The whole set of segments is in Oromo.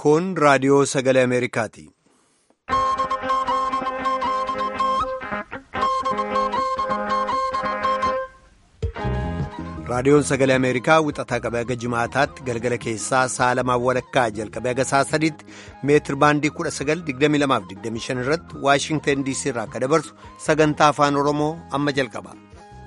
Kun raadiyoo sagalee Ameerikaati. Raadiyoon sagalee Ameerikaa wixataa qabee haga jimaataatti galgala keessaa sa'a lamaan walakkaa jalqabee haga sa'a sadiitti meetir baandii 1922-25 irratti Waashingtan DC irraa akka dabarsu sagantaa afaan Oromoo amma jalqaba.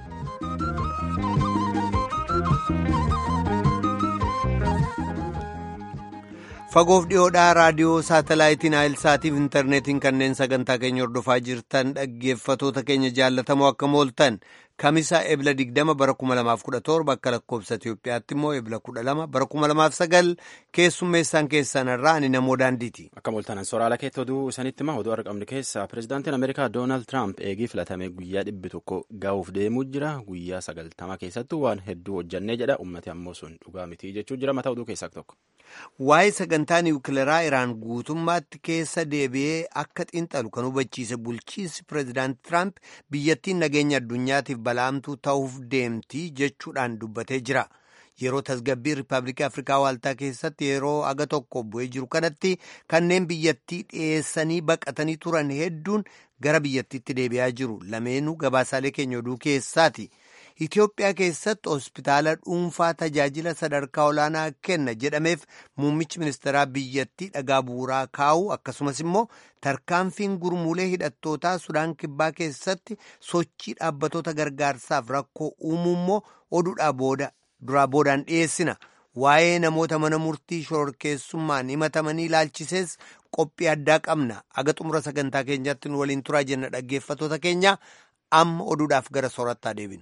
Fagoof dhiyoodhaa raadiyoo saatalaayitiin Aayilsaatiif intarneetiin kanneen sagantaa keenya hordofaa jirtan dhaggeeffatoota keenya jaallatamoo akka mooltan Kamisaa ebla 20 bara 2017 akka lakkoofsa Itoophiyaatti immoo ebla 12 bara 2009 keessummeessaan keessan irraa ani namoo daandiiti. Akka mooltanan soraala keetti oduu isanitti hima oduu argamne keessa pirezidaantiin Ameerikaa Doonaald Tiraamp eegii filatame guyyaa dhibbi tokko gahuuf deemuu jira guyyaa sagaltama keessattuu waan hedduu hojjannee jedha ummati ammoo sun dhugaa miti jechuu jira mataa oduu keessaa tokko. Waa'ee sagantaa niwukileeraa Iraan guutummaatti keessa deebi'ee akka xiinxalu kan hubachiise bulchiinsi pireezidaanti Tiraamp biyyattiin nageenya addunyaatiif balaamtuu ta'uuf deemti jechuudhaan dubbatee jira. Yeroo tasgabbii Riippaabilikii Afrikaa Waaltaa keessatti yeroo aga tokko bu'ee jiru kanatti kanneen biyyattii dhiyeessanii baqatanii turan hedduun gara biyyattiitti deebi'aa jiru. Lameenuu gabaasaalee keenya oduu keessaati. Itoophiyaa keessatti hospitaala dhuunfaa tajaajila sadarkaa olaanaa kenna jedhameef muummichi ministeeraa biyyattii dhagaa bu'uuraa kaa'u akkasumas immoo tarkaanfiin gurmuulee hidhattootaa Sudaan Kibbaa keessatti sochii dhaabbatoota gargaarsaaf rakkoo uumuu immoo oduudhaa booda duraa boodaan dhiyeessina. Waa'ee namoota mana murtii shororkeessummaan himatamanii ilaalchisees qophii addaa qabna. Aga xumura sagantaa keenyaatti nu waliin turaa jenna dhaggeeffatoota keenya amma oduudhaaf gara soorattaa deebinu.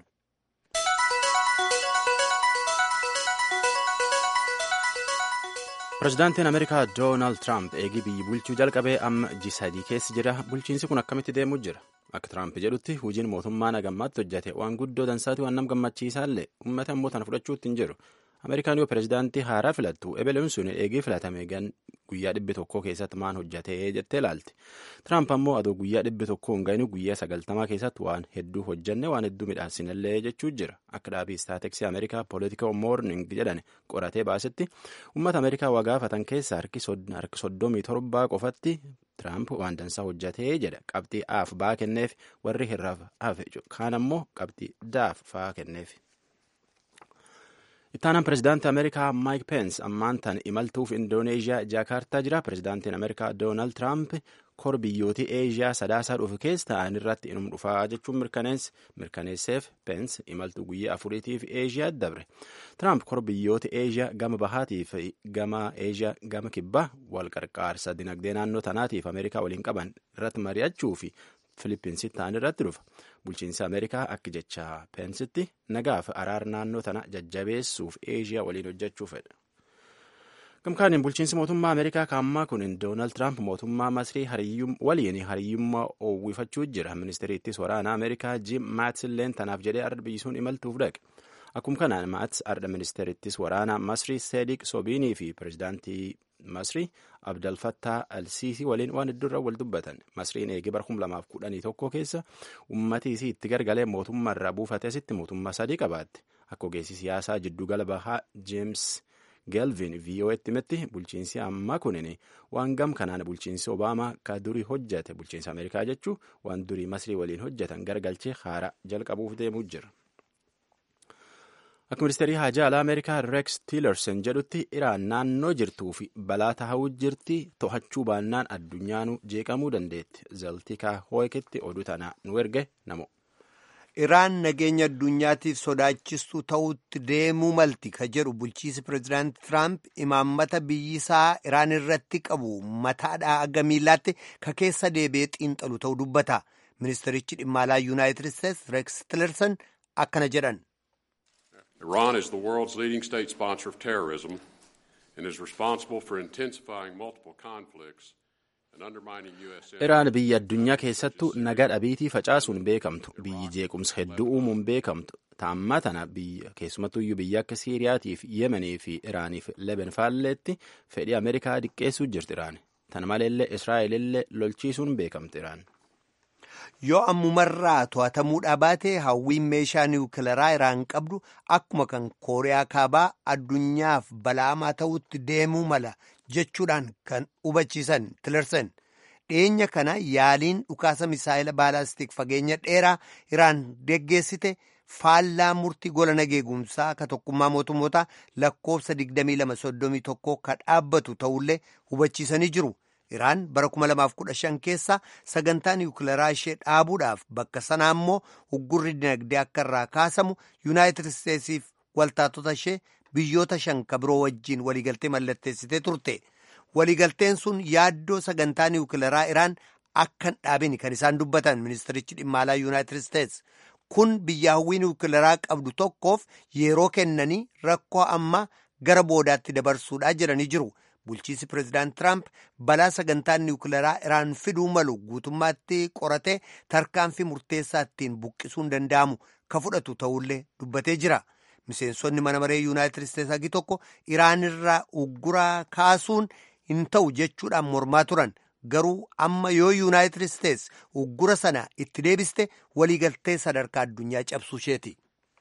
Pireezidaantiin Ameerikaa Doonaald Tiraamp eegii biyyi bulchuu jalqabee amma G7 keessa jira. Bulchiinsi kun akkamitti deemuu jira? Akka Tiraamp jedhutti hojiin mootummaa nagammaatti hojjate waan guddoo dansaati waan nam gammachiisaallee uummata immoo tana fudhachuutti hin jiru. Ameerikaan yoo pireezidaantii haaraa filattu ebeleen sun eegii filatame guyyaa dhibbi tokkoo keessatti maan hojjatee jettee ilaalti. Tiraamp ammoo adoo guyyaa dhibbi tokkoo hin ga'inu guyyaa sagaltamaa keessatti waan hedduu hojjanne waan hedduu midhaasinallee jechuu jira. Akka dhaabii istaateksii Ameerikaa Political Morning jedhan qoratee baasetti uummata Ameerikaa waa gaafatan keessaa harki soddomii torbaa qofatti Tiraamp waan dansaa hojjatee jedha. Qabxii aaf baa kenneef warri hirraaf hafe kaan ammoo qabxii daaf faa kenneef. Ittaanaan pireezidaantii Ameerikaa Maayik Peens ammaan tan imaltuuf Indooneeziyaa Jaakaartaa jira. Pireezidaantiin Ameerikaa Doonaald Tiraamp kor biyyootii Eeziyaa sadaasaa dhufu keessa ta'an irratti inum dhufaa jechuun mirkaneesseef Peens imaltuu guyyaa afuriitiif Eeziyaa dabre. Tiraamp kor biyyoota Eeziyaa gama bahaatiif gama Eeziyaa gama kibbaa wal qarqaarsa dinagdee naannoo tanaatiif Ameerikaa waliin qaban irratti mari'achuu fi Filippinsitti ta'an irratti dhufa. Bulchiinsi Ameerikaa akka jecha Peensitti nagaaf araara naannoo tana jajjabeessuuf Eeziyaa waliin hojjechuu fedha. Gamkaaniin bulchiinsi mootummaa Ameerikaa kaammaa kun Doonaald Tiraamp mootummaa Masrii waliin hariyyummaa oowwifachuu jira. Ministeeriittis waraana Ameerikaa Jim Maats illeen tanaaf jedhee arda biyyisuun imaltuuf dhaqe. Akkuma kanaan Maats arda ministeerittis waraana Masrii Seediq Sobiinii fi pireezidaantii Masrii Abdel Fattah Al-Siisii waliin waan hedduurra wal dubbatan. Masriin eegee bara 2011 keessa uummatii isii itti gargalee mootummaa irraa buufatee asitti mootummaa sadii qabaatte. Akka ogeessi siyaasaa jiddugala bahaa James Gelvin VOA'tti himetti bulchiinsi ammaa kunin waan gam kanaan bulchiinsi Obaamaa ka durii hojjate bulchiinsa Ameerikaa jechuun waan durii Masrii waliin hojjetan gargalchee haaraa jalqabuuf deemuu jira. Akka ministeerii haajaa alaa Ameerikaa Rex Tillerson jedhutti Iraan naannoo jirtuu fi balaa taa'uu jirti to'achuu baannaan addunyaanuu jeeqamuu dandeetti. Zaltikaa Hooyekitti oduu tana nu erge namo. Iraan nageenya addunyaatiif sodaachistuu ta'utti deemuu malti ka jedhu bulchiinsi pireezidaanti Tiraamp imaammata biyyisaa Iraan irratti qabu mataadhaa aga miillaatti ka keessa deebi'ee xiinxalu ta'uu dubbata. Ministeerichi dhimma alaa Yuunaayitid Isteetsi Rex Tillerson akkana jedhan. Iran is the world's leading state sponsor of terrorism and is responsible for intensifying multiple conflicts and undermining U.S. Iraan biyya addunyaa keessattuu nagaa dhabiitii facaasuun beekamtu. Biyyi jeequmsa hedduu uumuun beekamtu. Taammaa tana biyya keessumattuyyuu biyya akka Siiriyaatiif Yemenii fi Iraaniif Leben faalleetti fedhii Ameerikaa diqqeessuu jirti Iraan. Tana maleellee Israa'elillee lolchiisuun beekamti Iraan. yoo ammumarraa to'atamuudhaa baate hawwiin meeshaa niwukilaraa iraan qabdu akkuma kan kooriyaa kaabaa addunyaaf balaamaa ta'utti deemuu mala jechuudhaan kan hubachiisan tilersan dhiyeenya kana yaaliin dhukaasa misaayila baalaastik fageenya dheeraa iraan geggeessite faallaa murtii gola nageegumsaa ka tokkummaa mootummoota lakkoofsa 2231 ka dhaabbatu ta'ullee hubachiisanii jiru. Iraan bara 2015 keessa sagantaa niwukilaraa ishee dhaabuudhaaf bakka sanaa immoo uggurri dinagdee akka irraa kaasamu yuunaayitid isteetsiif waltaatota ishee biyyoota shan ka biroo wajjiin waliigaltee mallatteessitee turte. Waliigalteen sun yaaddoo sagantaa niwukilaraa Iraan akka hin dhaabin kan isaan dubbatan ministerichi dhimma alaa yuunaayitid isteets. Kun biyya hawwii niwukilaraa qabdu tokkoof yeroo kennanii rakkoo amma gara boodaatti dabarsuudhaa jedhanii jiru. Bulchiinsi pireezidaant Tiraamp balaa sagantaan niwukilaraa Iraan fiduu malu guutummaatti qoratee tarkaanfii murteessaa ittiin buqqisuun danda'amu ka fudhatu ta'ullee dubbatee jira. Miseensonni mana maree yuunaayitid isteets hagi tokko Iraan irraa ugguraa kaasuun hin ta'u jechuudhaan mormaa turan. Garuu amma yoo yuunaayitid isteets uggura sana itti deebiste waliigaltee sadarkaa addunyaa cabsuu isheeti.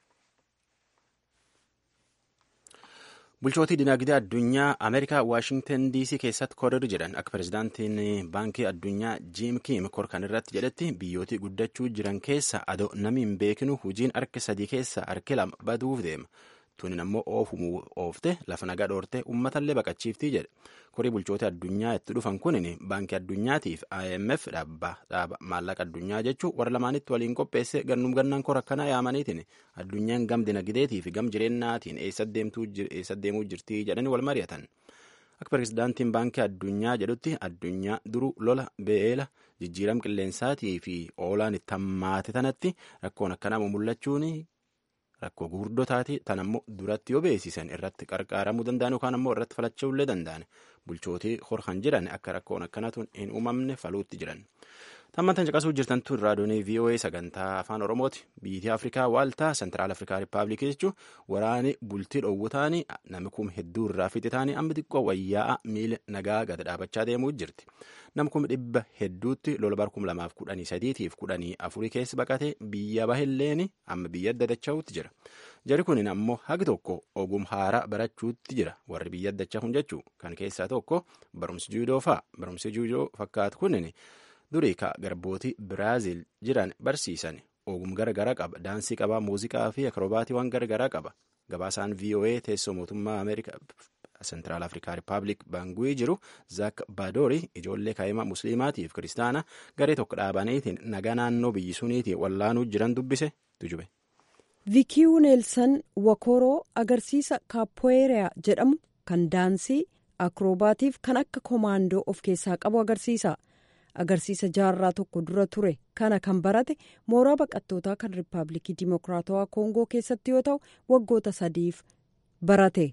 bulchootii dinagdee addunyaa ameerikaa waashingtan dc keessatti korir jedhan akka pirezidaantiin baankii addunyaa jiim kiim kor kan irratti jedhetti biyyootii guddachuu jiran keessa adoo namni hin beekinu hojiin harka sadii keessa harki lama baduuf deema tunin ammoo oofumuu oofte lafa nagaa dhoorte uummatallee baqachiiftii jedhe korii bulchoota addunyaa itti dhufan kunin baankii addunyaatiif imf dhaaba maallaqa addunyaa jechuu warra lamaanitti waliin qopheesse gannum gannaan kor akkanaa yaamaniitiin addunyaan gam dinagdeetii fi gam jireennaatiin eessa deemuu jirtii jedhanii wal mari'atan akka pirezidaantiin baankii addunyaa jedhutti addunyaa duru lola beela jijjiiram qilleensaatii fi oolaan itti hammaate tanatti rakkoon akkanaa mul'achuun rakkoo gurguddotaati tan ammoo duratti yoo beeksisan irratti qarqaaramuu danda'an yookaan ammoo irratti falachaullee danda'an bulchootii horkan jiran akka rakkoon akkanatu hin uumamne faluutti jiran. Tammantan caqasuu jirtantu raadiyoonii VOA sagantaa afaan Oromooti. Biyyi Afrikaa waaltaa Sentiraal Afrikaa Rippaabilikii jechuun waraani bultii dhoowwataanii namni kum hedduu irraa fixitaanii amma xiqqoo wayyaa miila nagaa gad dhaabachaa deemuu jirti. Nam kum dhibba hedduutti lola bar kum lamaaf kudhanii sadiitiif kudhanii afurii keessa baqatee biyya bahilleeni amma biyya addadacha'uutti jira. Jari kunin ammoo hagi tokko ogum haaraa barachuutti jira. Warri biyya addachaa kun jechuu kan keessaa tokko barumsi juudoo fa'a. Barumsi juudoo fakkaatu kunin durii ka garbootii Biraazil jiran barsiisan ogum garagaraa qaba. Daansii qaba, muuziqaa fi akrobaatiiwwan garagaraa qaba. Gabaasaan VOA teessoo mootummaa Ameerikaa Sentiraal Afrikaa Rippaabilik Baangu'ii jiru Zaak Baadorii ijoollee kaa'imaa musliimaatiif kiristaana garee tokko dhaabaniitiin nagaa naannoo biyyi suniitiin wallaanuu jiran dubbise tujube. Viikiyuu Neelsan Wakoroo agarsiisa kaapoeeriyaa jedhamu kan daansii akiroobaatiif kan akka komaandoo of keessaa qabu agarsiisa. Agarsiisa jaarraa tokko dura ture kana kan barate mooraa baqattootaa kan Rippaabilikii Dimokiraatawaa Koongoo keessatti yoo ta'u waggoota sadiif barate.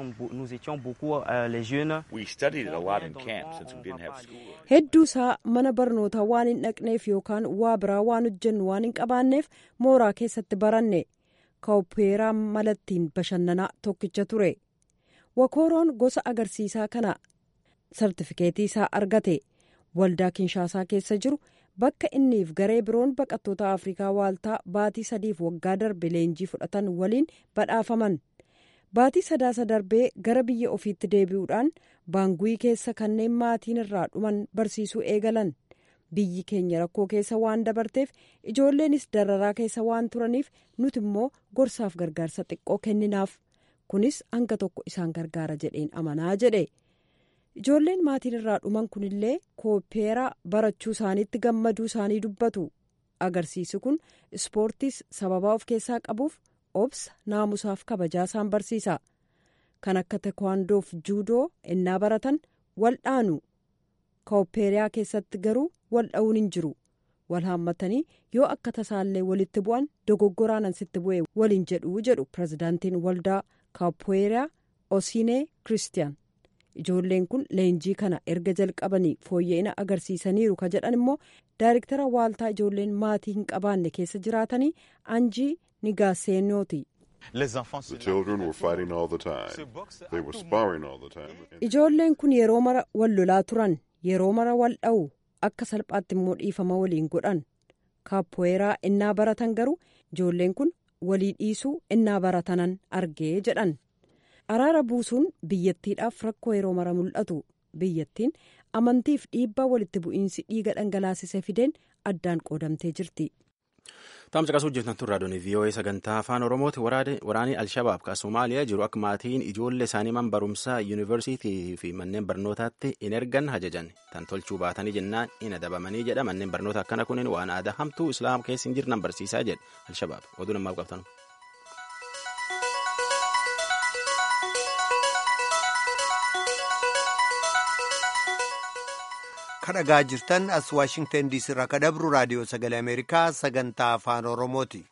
Hedduu isaa mana barnootaa waan hin dhaqneef yookaan waa biraa waan hojjennu waan hin qabaanneef mooraa keessatti baranne kaapoeeraa malattiin bashannanaa tokkicha ture. Wakoroon gosa agarsiisaa kana sartifikeetii isaa argate waldaa kinshaasaa keessa jiru bakka inniif garee biroon baqattoota afrikaa waaltaa baatii sadiif waggaa darbe leenjii fudhatan waliin badhaafaman. Baatii sadaasa darbee gara biyya ofiitti deebi'uudhaan baangu'ii keessa kanneen maatiin irraa dhuman barsiisuu eegalan. Biyyi keenya rakkoo keessa waan dabarteef ijoolleenis dararaa keessa waan turaniif nuti immoo gorsaaf gargaarsa xiqqoo kenninaaf. Kunis hanga tokko isaan gargaara jedheen amanaa jedhe. Ijoolleen maatiin irraa dhuman kunillee kaapoeeraa barachuu isaaniitti gammaduu isaanii dubbatu. Agarsiisi kun ispoortiis sababaa of keessaa qabuuf. obsa naamusaaf kabajaa isaan barsiisa kan akka tekwaandoof juudoo ennaa baratan wal dhaanu kaapoeeriyaa keessatti garuu wal dha'uun hin jiru wal haammatanii yoo akka tasaallee walitti bu'an dogoggoraanan sitti bu'e waliin jedhuu jedhu pirezidaantiin waldaa kaapoeeriyaa osiinee kiristiyaan ijoolleen kun leenjii kana erga jalqabanii fooyya'ina agarsiisaniiru ka jedhan immoo daayrektara waaltaa ijoolleen maatii hin qabaanne keessa jiraatanii anjii Nigaaseenooti. Ijoolleen kun yeroo mara wal lolaa turan yeroo mara wal dha'u akka salphaatti immoo dhiifama waliin godhan kaappooweeraa innaa baratan garuu ijoolleen kun walii dhiisuu innaa baratanan argee jedhan araara buusuun biyyattiidhaaf rakkoo yeroo mara mul'atu biyyattiin amantiif dhiibbaa walitti bu'iinsi dhiiga dhangalaasise fideen addaan qoodamtee jirti. Taamsa qasuu hojjetan turraa doonii VOA sagantaa afaan Oromooti waraanii Alshabaab kan Somaaliyaa jiru akka maatiin ijoollee isaanii man barumsaa yuunivarsiitii fi manneen barnootaatti in ergan hajajan tan tolchuu baatanii jennaan in adabamanii jedha manneen barnoota akkana kunin waan aadaa hamtuu islaam keessa hin jirnan barsiisaa jedha Alshabaab oduu namaaf qabtan. kadhagaa jirtan as waashingtan diisii irraa kadabru raadiyoo sagalee ameerikaa sagantaa afaan oromooti.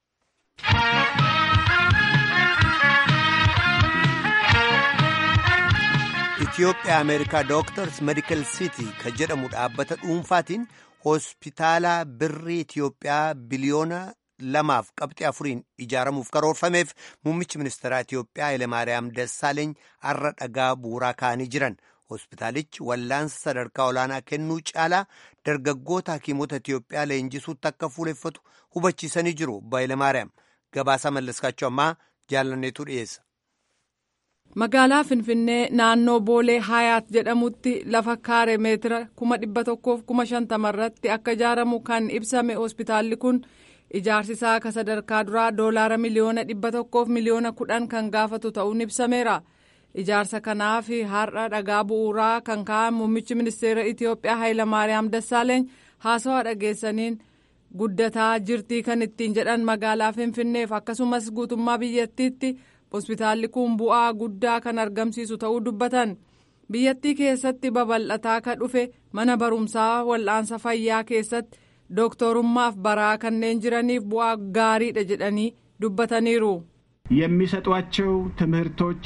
Itoophiyaa Ameerikaa Dooktars Medikal Sitii kan jedhamu dhaabbata dhuunfaatiin hospitaala birrii Itoophiyaa biliyoona lamaaf qabxii afuriin ijaaramuuf karoorfameef muummichi ministeeraa Itoophiyaa Hayilemaariyaam Dassaaleeny har'a dhagaa bu'uuraa kaa'anii jiran. hospitaalichi wallaansa sadarkaa olaanaa kennuu caalaa dargaggoota hakiimota Itiyoophiyaa leenjisuutti akka fuuleffatu hubachiisanii jiru. Hayilemaariyaam gabaasaa mallaskaachuu ammaa jaalanneetu dhiyeessa. Magaalaa Finfinnee naannoo Boolee Hayaat jedhamutti lafa kaaree meetira kuma dhibba tokkoof kuma shantama irratti akka ijaaramu kan ibsame hospitaalli kun ijaarsisaa akka sadarkaa duraa doolaara miliyoona dhibba tokkoof miliyoona kudhan kan gaafatu ta'uun ibsameera. ijaarsa kanaaf har'a dhagaa bu'uuraa kan ka'an muummichi ministeera itiyoophiyaa hayilamaariyaam dassaaleeny haasawaa dhageessaniin guddataa jirtii kan ittiin jedhan magaalaa finfinneef akkasumas guutummaa biyyattiitti hospitaalli kun bu'aa guddaa kan argamsiisu ta'uu dubbatan biyyattii keessatti babal'ataa ka dhufe mana barumsaa wal'aansa fayyaa keessatti dooktorummaaf baraa kanneen jiraniif bu'aa gaariidha jedhanii dubbataniiru. የሚሰጧቸው ትምህርቶች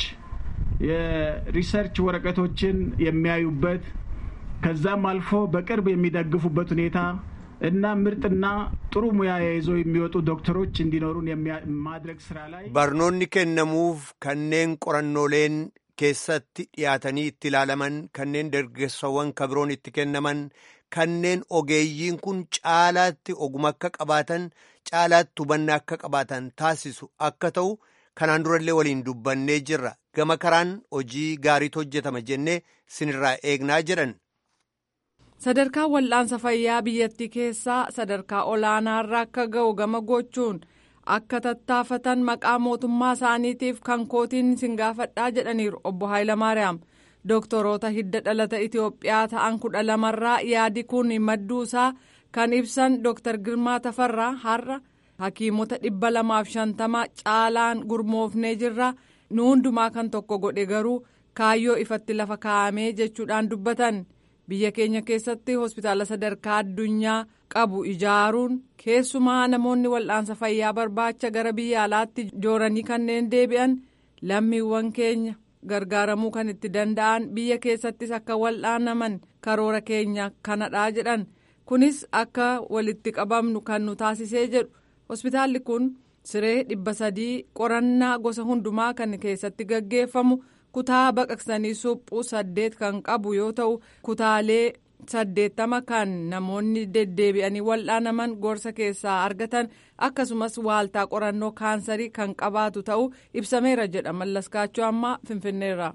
የሪሰርች ወረቀቶችን የሚያዩበት ከዛም አልፎ በቅርብ የሚደግፉበት ሁኔታ እና ምርጥና ጥሩ ሙያ ይዘው የሚወጡ ዶክተሮች እንዲኖሩን ማድረግ ስራ ላይ barnoonni kennamuuf kanneen qorannooleen keessatti dhiyaatanii itti ilaalaman kanneen dargaggeessawwan kabiroon itti kennaman kanneen ogeeyyiin kun caalaatti oguma akka qabaatan caalaatti hubannaa akka qabaatan taasisu akka ta'u kanaan durallee waliin dubbannee jirra gama karaan hojii gaariitu hojjetama jennee sinirraa eegnaa jedhan. sadarkaa wal'aansa fayyaa biyyattii keessaa sadarkaa olaanaarra akka ga'u gama gochuun akka tattaafatan maqaa mootummaa isaaniitiif kan kootiin sin gaafadhaa jedhaniiru obbo Hayilamaariyaam doktoroota hidda dhalata Itoophiyaa ta'an kudha lamarraa yaadi kun madduusaa kan ibsan Dr. Girmaa Tafarraa har'a hakiimota dhibba lamaaf shantama caalaan gurmoofnee jirra nu hundumaa kan tokko godhe garuu kaayyoo ifatti lafa kaa'amee jechuudhaan dubbatan. biyya keenya keessatti hospitaala sadarkaa addunyaa qabu ijaaruun keessumaa namoonni wal'aansa fayyaa barbaacha gara biyya alaatti jooranii kanneen deebi'an lammiiwwan keenya gargaaramuu kan itti danda'an biyya keessattis akka wal'aanaman karoora keenya kanadhaa jedhan kunis akka walitti qabamnu kan nu taasisee jedhu hospitaalli kun siree dhibba sadii qorannaa gosa hundumaa kan keessatti gaggeeffamu. kutaa baqaqsanii suphuu saddeet kan qabu yoo ta'u kutaalee saddeettama kan namoonni deddeebi'anii wal'aanaman gorsa keessaa argatan akkasumas waaltaa qorannoo kaansarii kan qabaatu ta'uu ibsameera jedha mallaskaachuu ammaa finfinneerra.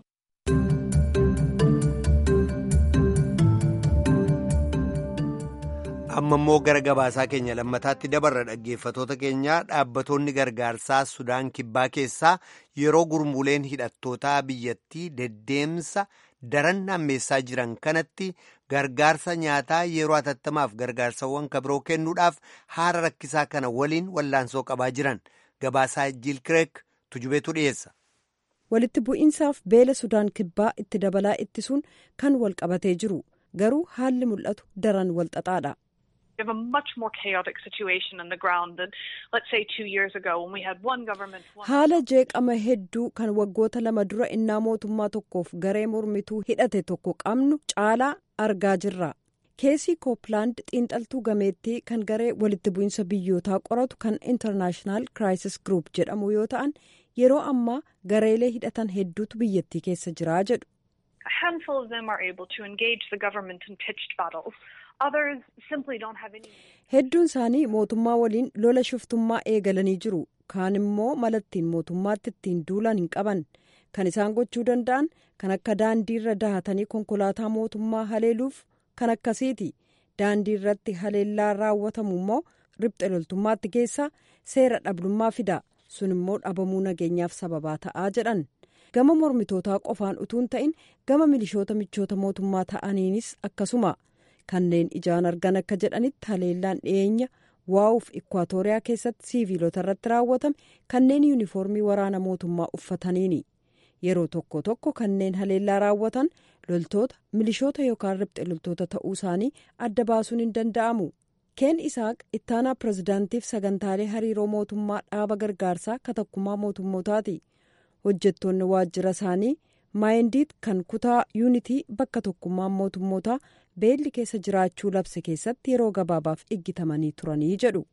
amma immoo gara gabaasaa keenya lammataatti dabarra dhaggeeffatoota keenyaa dhaabbatoonni gargaarsaa sudaan kibbaa keessaa yeroo gurmuuleen hidhattootaa biyyattii deddeemsa daran hammeessaa jiran kanatti gargaarsa nyaataa yeroo hatattamaaf gargaarsawwan kabiroo kennuudhaaf haala rakkisaa kana waliin wallaansoo qabaa jiran gabaasaa jiilkireek tujubeetu dhiyeessa. walitti bu'iinsaaf beela sudaan kibbaa itti dabalaa ittisuun kan wal qabatee jiru garuu haalli mul'atu daran wal xaxaadha. We have a much more chaotic situation on the ground than, let's say, two years ago when we had one government. One haala jeeqama hedduu kan waggoota lama dura innaa mootummaa tokkoof garee mormituu hidhate tokko qabnu caalaa argaa jirra. keesii kooppilaand xiinxaltuu gameettii kan garee walitti bu'iinsa biyyootaa qoratu kan intarnaashinaal kiraayisis group jedhamu yoo ta'an yeroo ammaa gareelee hidhatan hedduutu biyyattii keessa jiraa jedhu. A handful of them are able to engage the government in pitched battles. Others simply don't have any. Hedduun isaanii mootummaa waliin lola shiftummaa eegalanii jiru. Kaan immoo malattiin mootummaatti ittiin duulan hin qaban. Kan isaan gochuu danda'an kan akka daandii irra dahatanii konkolaataa mootummaa haleeluuf kan akkasiiti. Daandii irratti haleellaa raawwatamu immoo ribxe loltummaatti geessaa seera dhabdummaa fida. Sun immoo dhabamuu nageenyaaf sababaa ta'aa jedhan. Gama mormitootaa qofaan utuun ta'in gama milishoota michoota mootummaa ta'aniinis akkasuma. Kanneen ijaan argan akka jedhanitti haleellaan dhiyeenya waa'uuf ikwaatooriyaa keessatti siiviilota irratti raawwatame kanneen yuunifoormii waraana mootummaa uffataniini. Yeroo tokko tokko kanneen haleellaa raawwatan loltoota milishoota yookaan ribxe loltoota ta'uu isaanii adda baasuun hin danda'amu. Keen Isaaq ittaanaa pirezidaantiif sagantaalee hariiroo mootummaa dhaaba gargaarsaa katakkumaa mootummootaati. Hojjettoonni waajjira isaanii maayindiit kan kutaa yuunitii bakka tokkummaan mootummootaa beelli keessa jiraachuu labse keessatti yeroo gabaabaaf iggitamanii turanii jedhu.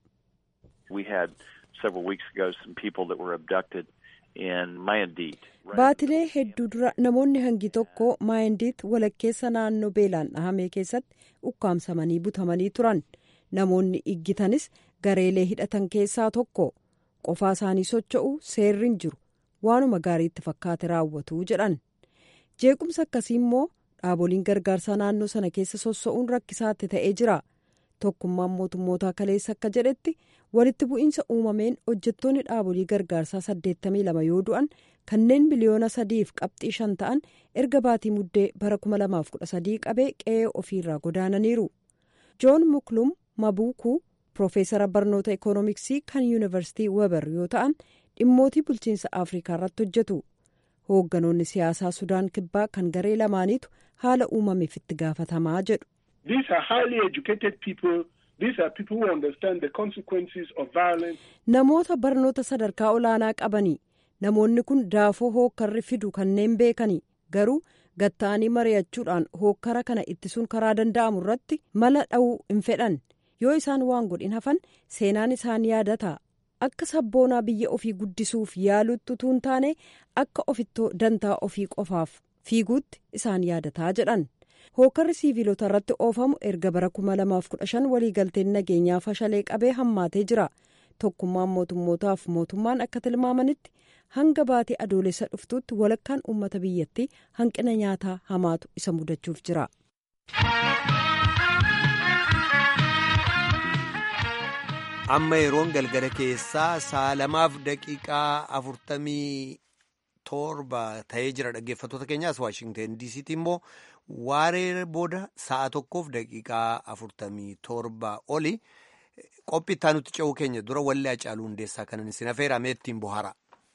Baatilee hedduu dura namoonni hangi tokko maayindiit walakkeessa naannoo beelaan dhahamee keessatti ukkaamsamanii butamanii turan. Namoonni iggitanis gareelee hidhatan keessaa tokko qofaa isaanii socho'u seerri hin jiru waanuma gaariitti fakkaate raawwatu jedhan. Jeequmsa akkasii immoo dhaaboliin gargaarsaa naannoo sana keessa sossa'uun rakkisaatti ta'ee jira. Tokkummaan mootummootaa kaleessa akka jedhetti walitti bu'iinsa uumameen hojjettoonni dhaabolii gargaarsaa 82 yoo du'an kanneen biliyoona sadiif qabxii shan ta'an erga baatii muddee bara 2013 qabee qe'ee ofiirraa godaananiiru. Joon Muklum Mabuukuu Piroofeesara barnoota ikoonomiksii kan yuunivarsiitii Weber yoo ta'an dhimmootii bulchiinsa Afrikaa irratti hojjetu. Hoogganoonni siyaasaa Sudaan Kibbaa kan garee lamaaniitu haala uumameef itti gaafatamaa jedhu. Namoota barnoota sadarkaa olaanaa qabanii namoonni kun daafoo hookkarri fidu kanneen beekani garuu gatta'anii mari'achuudhaan hookkara kana ittisuun karaa danda'amu irratti mala dha'uu hin fedhan yoo isaan waan godhin hafan seenaan isaan yaadata akka sabboonaa biyya ofii guddisuuf yaalutti utuu hin taane akka ofittoo dantaa ofii qofaaf fiiguutti isaan yaadataa jedhan. hookarri siiviilota irratti oofamu erga bara 2015 waliigalteen nageenyaa fashalee qabee hammaatee jira tokkummaan mootummootaaf mootummaan akka tilmaamanitti hanga baatii adoolessa dhuftuutti walakkaan uummata biyyattii hanqina nyaataa hamaatu isa mudachuuf jira. amma yeroon galgala keessaa sa'a lamaaf daqiiqaa afurtamii torba ta'ee jira dhaggeeffattoota keenyaas waashingten diisiitti immoo waaree booda sa'a tokkoof daqiiqaa afurtamii torba oli qophii itti aanutti ce'uu keenya dura wallee Hacaaluu Hundeessaa kanan isin affeerame ittiin bohaara.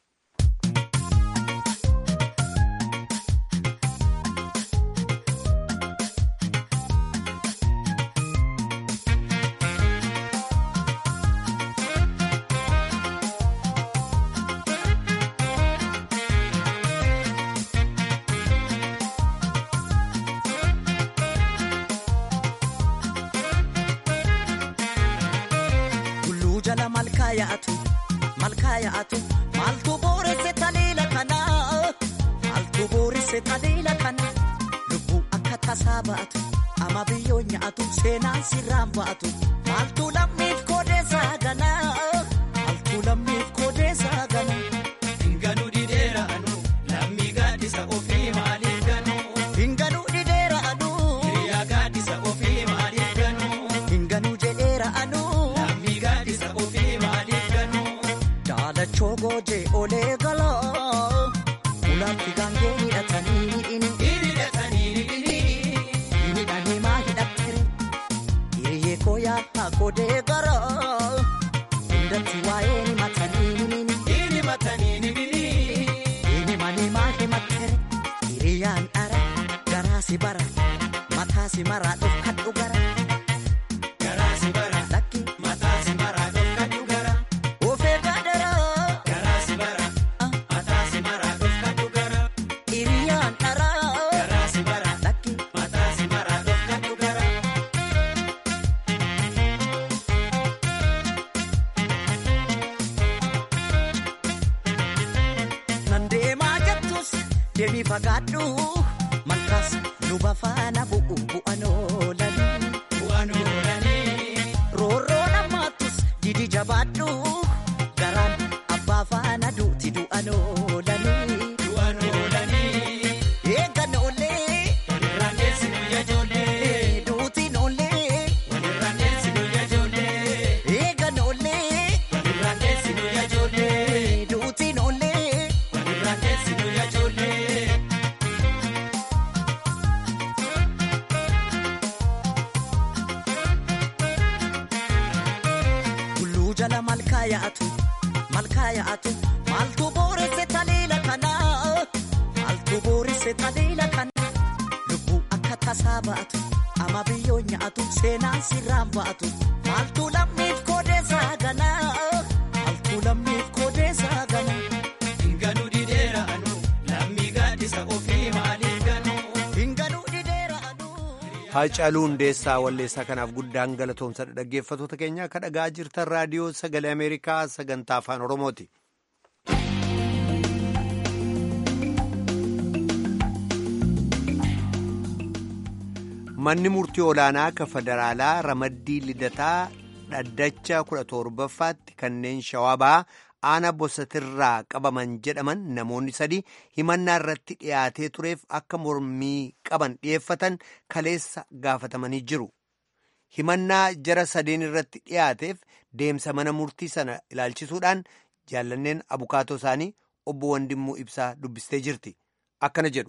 yaa'atu maaltu booresse taliila kana maaltu booresse taliila kana lubbuu akka tasaa ba'atu ama biyyoo nyaatu seenaan sirraan ba'atu maaltu lammiif koodeessaa gana maaltu lammiif koodeessaa gana. Hinganuu dhideera anu lammii gaaddisa ofii maaliif ganu. Hinganuu dhideera anu. Hiriyaa gaaddisa ofii maaliif ganu. Hinganuu jedheera anu. Lammii gaaddisa ofii maaliif ganu. Daalachoo goojee olee galaa ulaatti gaangee hidhatanii inni. Hidhatanii inni. Hidhanii maa hidhattere hiriyyee kooyaa haa godee garaa hundatti waa'ee ni matanii inni. Inni matanii inni. Inni manii maa himattere hiriyyaan dhara garaasi bara mataasi maraa dhofkadhu gara. Garaasi bara. Lakki Mataasi maraa dhofkadhu gara. ofee gaadara Garaasi bara. Mataasi maraa dhofkadhu gara. hiriyyaan dhara Garaasi bara. lakki. Mataasi maraa dhofkadhu gara. Nan deemaa jettus deemii fagaadhu malkaas luba faana bu'u bu'an oolan. du'an oolanii. roorroo nammaattus didi jabaadhu garaan abbaa faana duuti du'an oolanii. Du'an oolanii. Eegan oollee Walirraan deessi guyyaa ijoollee. duutiin oollee Walirraan deessi guyyaa ijoollee. eegan oollee Walirraan deessi guyyaa ijoollee. duutiin oollee. Walirraan deessi guyyaa ijoollee. Tulluu jala malkaa yaa'atu malkaa yaa'atu maaltu booresse taliila kana maaltu booresse taliila kana lubbuu akka tasaa ba'atu ama biyyoo nyaatu seenaan sirraan ba'atu maaltu lammiif koodeessaa gana maaltu lammiif koodeessaa gana Hinganuu dideera anu lammii gaaddisa ofii maaliif ganuu. hinganuu dhideera aduu. Haacaaluu Hundeessaa Walleessaa kanaaf guddaan galatoomsa dhaggeeffatoota keenya akka dhagaa jirtan raadiyoo sagalee Ameerikaa sagantaa afaan Oromooti. Manni murtii olaanaa akka federaalaa ramaddii lidataa dhaddacha kudha torbaffaatti kanneen shawabaa aana bosatirraa qabaman jedhaman namoonni sadii himannaa irratti dhiyaatee tureef akka mormii qaban dhiyeeffatan kaleessa gaafatamanii jiru. Himannaa jara sadeen irratti dhiyaateef deemsa mana murtii sana ilaalchisuudhaan jaallanneen abukaatoo isaanii obbo Wandimmuu Ibsaa dubbistee jirti. Akkana jedhu.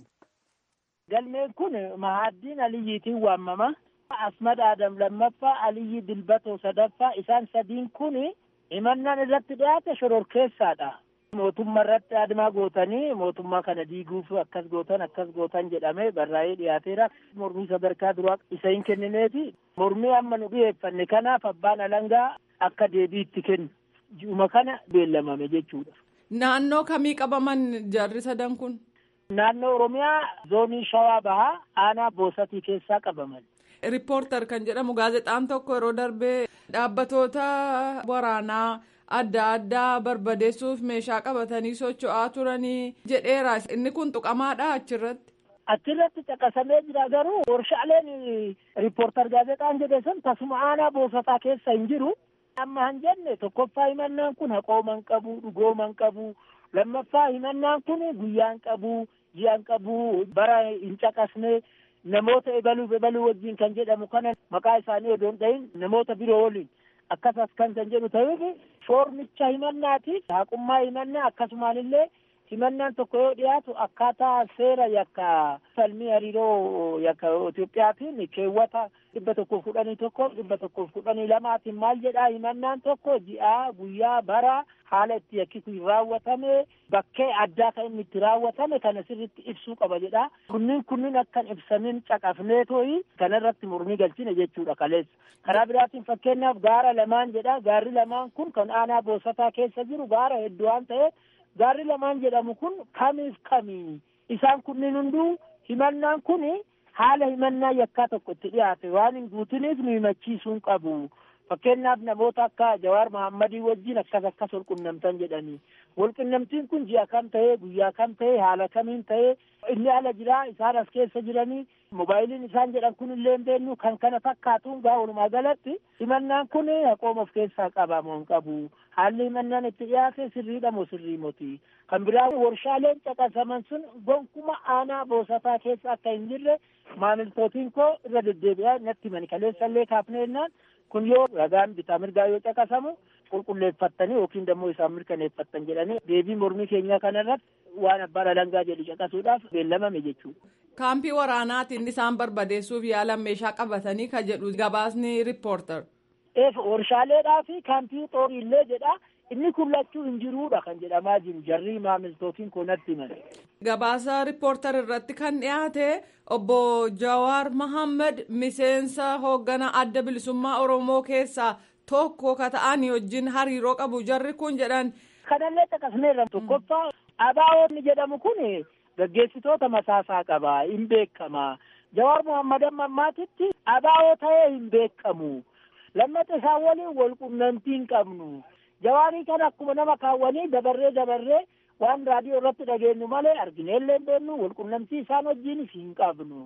Galmeen kun Mahaddiin Aliyyiitiin waamama. Asmad Adam lammaffaa, Aliyyi Dilbatoo sadaffaa isaan sadiin kun himannaan irratti dhiyaate shororkeessaadha. Mootummaa irratti adimaa gootanii mootummaa kana diiguuf akkas gootan akkas gootan jedhamee barraa'ee dhiyaateera. Mormii sadarkaa duraa isa hin kennineeti. Mormii amma nu dhiyeeffanne kanaaf abbaan alangaa akka deebii itti kennu. Ji'uma kana beellamame jechuudha. Naannoo kamii qabaman jarri sadan kun? Naannoo Oromiyaa zoonii Shawaa Bahaa aanaa Boosatii keessaa qabaman. Riippoortar kan jedhamu gaazexaan tokko yeroo darbee dhaabbatoota waraanaa adda addaa barbadeessuuf meeshaa qabatanii socho'aa turanii jedheera. Inni kun tuqamaadha achirratti. Achirratti caqasamee jira garuu warshaaleen riippoortar gaazexaan jedhe sun tasuma aanaa boosataa keessa hin jiru. Amma han jenne tokkoffaa himannaan kun haqooman qabu dhugooman qabu lammaffaa himannaan kun guyyaan qabu ji'aan qabu bara hin caqasne namoota ebaluuf ebaluu wajjin kan jedhamu kana maqaa isaanii odoo hin dhahin namoota biroo waliin akkas akkan kan jedhu ta'uuf foormicha himannaatiif haqummaa himannaa akkasumaan illee himannaan tokko yoo dhiyaatu akkaataa seera yakka falmii hariiroo yakka Itoophiyaatiin keewwata dhibba tokkoof kudhanii tokko dhibba tokkoof kudhanii lamaatiin maal jedhaa himannaan tokko ji'aa guyyaa bara haala itti yakki kun raawwatame bakkee addaa kan inni itti raawwatame kana sirritti ibsuu qaba jedha kunniin kunniin akkan ibsamin caqafnee tooyi kanarratti mormii galchine jechuudha kaleessa karaa biraatiin fakkeenyaaf gaara lamaan jedha gaarri lamaan kun kan aanaa boosataa keessa jiru gaara hedduu waan ta'eef gaarri lamaan jedhamu kun kamiif kamii isaan kunniin hunduu himannaan kun haala himannaa yakkaa tokko itti dhiyaate waan hin guutiniif nu himachiisuun qabu fakkeenyaaf namoota akka jawaar mahammadii wajjin akkas akkas walqunnamtan jedhanii walqunnamtiin kun ji'a kam ta'ee guyyaa kam ta'ee haala kamiin ta'ee inni ala jiraa isaan as keessa jiranii mobaayiliin isaan jedhan kun illee hin beeknu kan kana fakkaatuun gaa walumaa galatti himannaan kun haqooma of keessaa qaba moo hin qabu haalli himannaan itti dhiyaate sirriidha moo sirrii moti kan biraa warshaaleen caqasaman sun gonkuma aanaa boosataa keessa akka hin jirre maamiltootiin koo irra deddeebi'aa natti himani kaleessa illee kaafneennaan kun yoo ragaan bitaa mirgaa yoo caqasamu qulqulleeffattanii yookiin dammoo isaan mirkaneeffattan jedhanii deebii mormii keenyaa kanarratti waan abbaan alangaa jedhu caqasuudhaaf beellamame jechuudha. Kaampii waraanaatiin isaan barbadeessuuf yaalan meeshaa qabatanii ka jedhu gabaasni riippoortar. Eef warshaaleedhaa fi kaampii xooriillee jedha inni kun lachuu hin jiruudha kan jedhamaa jiru jarrii maamiltootiin kun natti himan. Gabaasa riippoortar irratti kan dhiyaate obbo Jawaar Mahammad miseensa hoogganaa adda bilisummaa Oromoo keessaa tokko ka ta'anii wajjin hariiroo qabu jarri kun jedhan. Kanallee caqasneerra tokkoffaa ABO'n jedhamu kun gaggeessitoota masaasaa qaba hin beekama. Jawaar Muhammad ammaatitti ABO ta'ee hin beekamu. Lammata isaan waliin wal qunnamtii hin qabnu. Jawaarii kana akkuma nama kaawwanii dabarree dabarree waan raadiyoo irratti dhageenyu malee argineellee hin beeknu wal qunnamtii isaan wajjiinis hin qabnu.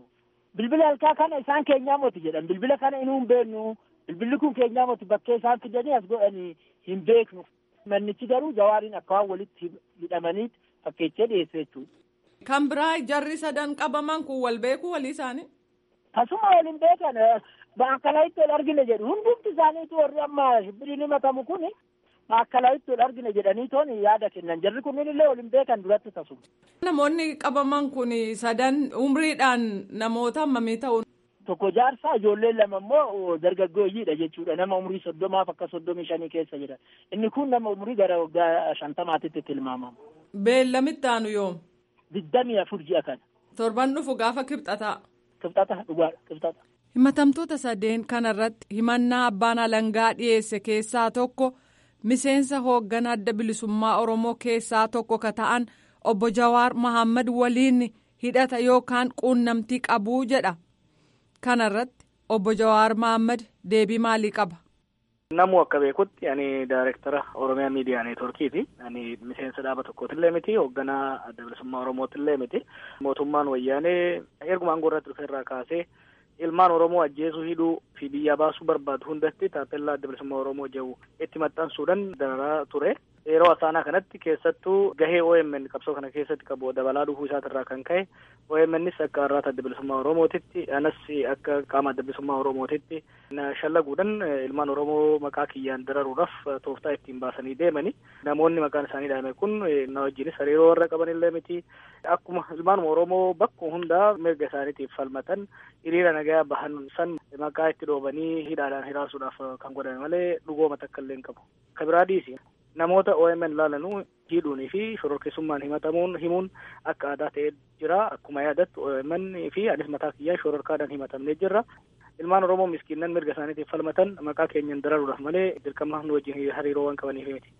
bilbila halkaa kana isaan keenyaa moti jedhan bilbila kana inuu hin beeknu bilbilli kun keenyaa moti bakkee isaan fidanii as godhanii hin beeknu mannichi garuu jawaariin akka waan walitti hidhamanii fakkeechee dhiyeesse jechuudha. Kan biraa jarri sadan qabaman kun wal beeku walii isaanii. Tasuma waliin beekan maakkalaatti ol argine jedhu hundumti isaaniitu warri amma shibbiriin himatamu kun maakkalaatti ol argine jedhanii toon yaada kennan jarri kunniin illee waliin beekan duratti tasuma. Namoonni qabaman kun sadan umriidhaan namoota hammamii ta'u. Tokko jaarsaa ijoolleen lama immoo dargaggooyyiidha jechuudha nama umrii soddomaaf akka soddomii shanii keessa jira inni kun nama umrii gara waggaa shantamaatitti tilmaamama. Beellamitti aanu yoom? Digdamii afur ji'a kana. Torban dhufu gaafa kibxataa. Kibxata dhugaadha kibxata. Himatamtoota sadeen kanarratti himannaa abbaan alangaa dhiyeesse keessaa tokko miseensa hoogganaa adda bilisummaa Oromoo keessaa tokko ka ta'an obbo Jawaar Mahammad waliin hidhata yookaan quunnamtii qabuu jedha. Kanarratti obbo Jawaar Mahammad deebii maalii qaba? Namu akka beekutti ani daayirektara Oromiyaa Miidiyaa Neetworkiiti. Ani miseensa dhaaba tokkootillee miti, hoogganaa adda bilisummaa Oromootillee miti. Mootummaan wayyaanee erguma aangoo irratti dhufe irraa kaasee ilmaan Oromoo ajjeesuu hidhuu fi biyyaa baasuu barbaadu hundatti taappellaa adda bilisummaa Oromoo jedhu itti maxxansuudhaan dararaa ture. Yeroo asaanaa kanatti keessattuu gahee OMN qabsoo kana keessatti qabu dabalaa dhufuu isaatirraa kan ka'e OMNs akka har'aata adda bilisummaa Oromootitti anas akka qaama adda bilisummaa Oromootitti shallaguudhaan ilmaan Oromoo maqaa kiyyaan dararuudhaaf tooftaa ittiin baasanii deemani. Namoonni maqaan isaanii dhaame kun na wajjinis hariiroo warra qabanillee miti. Akkuma ilmaanuma Oromoo bakka hundaa mirga isaaniitiif falmatan hiriira nagayaa bahan san maqaa itti dhoobanii hidhaadhaan hiraasuudhaaf kan godhame malee dhugooma takka illee hin qabu. Kabiraa dhiisi. Namoota OMN laalanuu hidhuunii fi shororkeessummaan himatamuun himuun akka aadaa ta'ee jira. Akkuma yaadattu OMN fi anis mataa kiyyaan shororkaadhaan himatamnee jirra. Ilmaan Oromoo miskiinnan mirga isaaniitiif falmatan maqaa keenyan dararuudhaaf malee dirqama nu wajjin hariiroo waan qabaniif miti.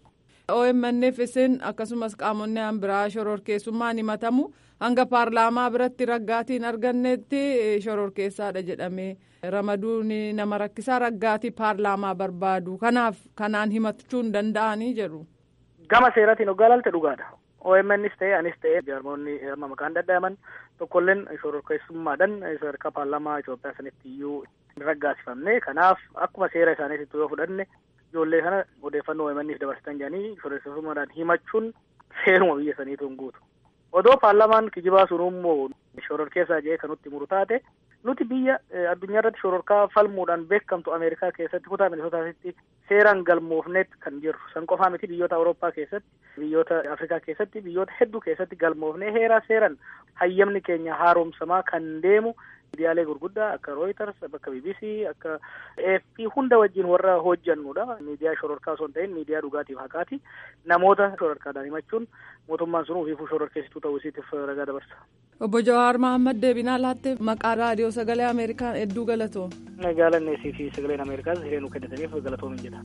OMNF isin akkasumas qaamonni biraa shororkeessummaan himatamu hanga paarlaamaa biratti raggaatiin argannetti shororkeessaadha jedhamee ramaduun nama rakkisaa raggaatii paarlaamaa barbaadu kanaaf kanaan himachuu hin danda'anii jedhu. Gama seeraatiin hoggaa ilaalte dhugaadha. OMNs ta'e anis ta'e jaarmoonni amma maqaan dadhaman tokkolleen shororkeessummaadhaan sadarkaa paarlaamaa Itoophiyaa sanitti iyyuu hin raggaasifamne kanaaf akkuma seera isaaniitti yoo fudhanne ijoollee kana odeeffannoo OMNf dabarsitan jedhanii shororkeessummaadhaan himachuun seeruma biyya saniitu hin guutu. Odoo paarlaamaan kijibaa sun immoo shororkeessaa jedhee kan nutti muru taate nuti biyya addunyaa irratti shororkaa falmuudhaan beekamtu Ameerikaa keessatti kutaa Minisootaatti seeraan galmoofneet kan jirru. San qofaa miti biyyoota Awurooppaa keessatti, biyyoota Afrikaa keessatti, biyyoota hedduu keessatti galmoofnee heeraa seeran hayyamni keenya haaromsamaa kan deemu miidiyaalee gurguddaa akka Reuters, akka BBC, akka AFP hunda wajjin warra hojjannudha. Miidiyaa shororkaa osoo hin ta'in miidiyaa dhugaatiif haqaati. Namoota shororkaadhaan himachuun mootummaan sun ofiifuu shororkeessituu ta'uu isiitiif ragaa dabarsa. Obbo Jawaar Mahammad deebinaa laatte maqaa raadiyoo sagalee Ameerikaa hedduu galatoom. Jaalanneesii fi sagaleen Ameerikaas hiree nu kennitaniif galatoomin jedha.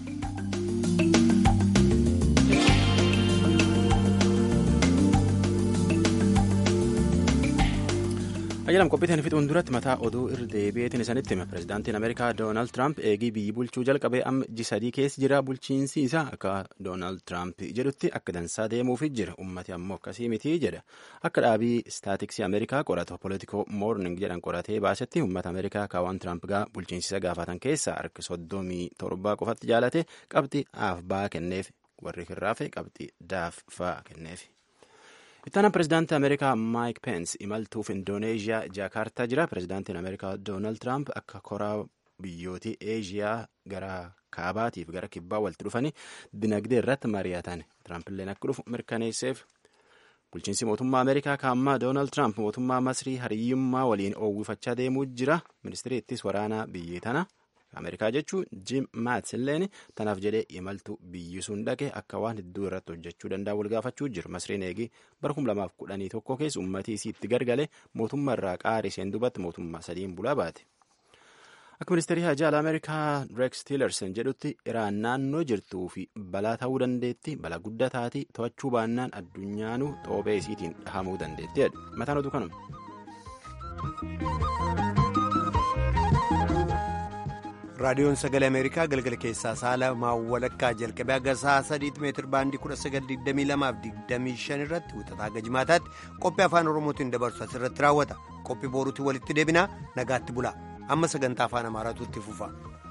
Ayyalam qophiitiin fixuun duratti mataa oduu irra deebi'eetiin isanitti hima. Pireezidaantiin Ameerikaa Doonaald Tiraamp eegii biyyi bulchuu jalqabee amma ji sadii keessa jira. Bulchiinsi isaa akka Doonaald Tiraamp jedhutti akka dansaa deemuufi jira. Ummati ammoo akkasii miti jedha. Akka dhaabii istaatiksii Ameerikaa qoratu Politico Morning jedhan qoratee baasetti uummata Ameerikaa kaawwan Tiraamp gaa bulchiinsisa gaafatan keessaa harki soddomii torbaa qofatti jaalate qabxii aaf baa kenneef warri kirraafe qabxii daaf faa kenneef. Ittaanaan pireezidaantii Ameerikaa Maayik Peens imaltuuf Indooneeziyaa Jaakaartaa jira. Pireezidaantiin Ameerikaa Doonaald Tiraamp akka koraa biyyootii Eeziyaa gara kaabaatiif gara kibbaa walitti dhufanii dinagdee irratti mari'atan. Tiraampiilleen akka dhufu mirkaneesseef. Bulchiinsi mootummaa Ameerikaa kaammaa Doonaald Tiraamp mootummaa Masrii hariyyummaa waliin oowwifachaa deemuu jira. Ministeerri ittis waraanaa biyyi tana Ameerikaa jechuun Jim Maats illeen tanaaf jedhee imaltuu biyyi sun dhaqe akka waan hedduu irratti hojjechuu danda'a wal gaafachuu jiru. Masriin eegii bara kuma lamaaf kudhanii tokko keessa uummatii isii itti gargale mootummaa irraa qaarii isheen duubatti mootummaa sadiin bulaa baate. Akka ministeerii hajaa Ameerikaa Rex Tillerson jedhutti Iraan naannoo jirtuu fi balaa ta'uu dandeetti balaa guddaa taati to'achuu baannaan addunyaanuu xoophee isiitiin dhahamuu dandeetti jedhu. Mataan oduu kanuma. raadiyoon sagalee ameerikaa galgala keessaa sa'a lamaa walakkaa jalqabee haga sa'a sadiitti meetir baandii kudha sagal digdamii lamaaf digdamii shan irratti wixataa haga jimaataatti qophii afaan oromootiin dabarsu asirratti raawwata qophii booruutti walitti deebinaa nagaatti bulaa amma sagantaa afaan amaaraatu itti fufa.